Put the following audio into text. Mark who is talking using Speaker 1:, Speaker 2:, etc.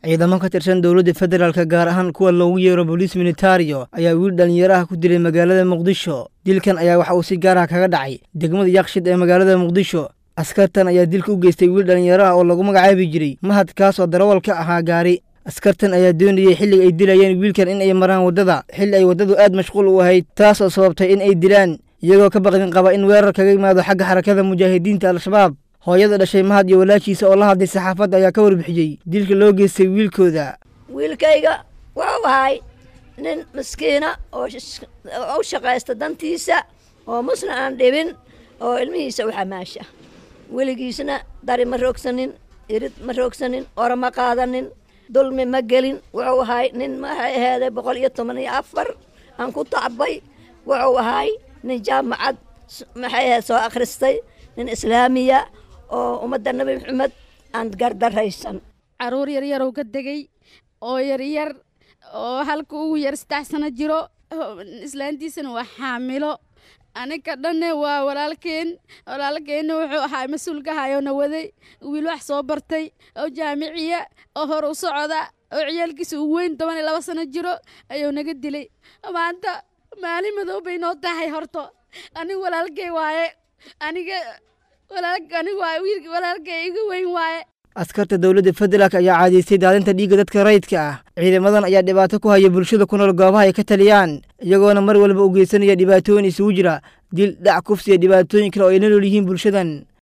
Speaker 1: ciidamo ka tirsan dowladda federaalka gaar ahaan kuwa loogu yeero boliis militario ayaa wiil dhallinyaraha ku dilay magaalada muqdisho dilkan ayaa waxa uu si gaar ah kaga dhacay degmada yakshid ee magaalada muqdisho askartan ayaa dilka u geystay wiil dhallinyaraha oo lagu magacaabi jiray mahad kaas oo darawal ka ahaa gaari askartan ayaa doonayay xilliga ay dilayeen wiilkan in ay maraan waddada xilli ay waddadu aad mashquul u ahayd taas oo sababtay in ay dilaan iyagoo ka baqdin qaba in weerar kaga yimaado xagga xarakada mujaahidiinta al-shabaab hooyada dhashay mahad iyo walaashiisa oo la hadlay saxaafadda ayaa ka warbixiyey dilka loo geystay wiilkooda
Speaker 2: wiilkayga wuxuu ahay nin miskiina oo u shaqaysta dantiisa oo musna aan dhibin oo ilmihiisa u xamaasha weligiisna dari ma roogsanin irid ma roogsanin ora ma qaadanin dulmi ma gelin wuxuu ahay nin maxay aheeday boqol iyo toban iyo afar aan ku tacbay wuxuu ahay nin jaamacad maxay aheed soo akhristay nin islaamiya oo ummadda nebi maxamed aan gardaraysan
Speaker 3: caruur yaryarow ka degay oo yaryar oo halka ugu yar saddex sano jiro islaantiisana waa xaamilo aniga dhanne waa walaalkeen walaalkeenna wuxuu ahaa mas-uulka hayona waday wiil wax soo bartay oo jaamiciya oo hor u socda oo ciyaalkiisa uu weyn toban iyo laba sano jiro ayuu naga dilay maanta maalin madow bay noo tahay horto aniga walaalkey waaye aniga aniga waa wiilka walaalkey iga weyn waaye
Speaker 1: askarta dowladda federaalk ayaa caadaystay daadinta dhiigga dadka rayidka ah ciidamadan ayaa dhibaato ku haya bulshada ku nool goobaha ay ka taliyaan iyagoona mar walba u geysanaya dhibaatooyin isugu jira dil dhac kufsiya dhibaatooyin kale oo ay la nool yihiin bulshadan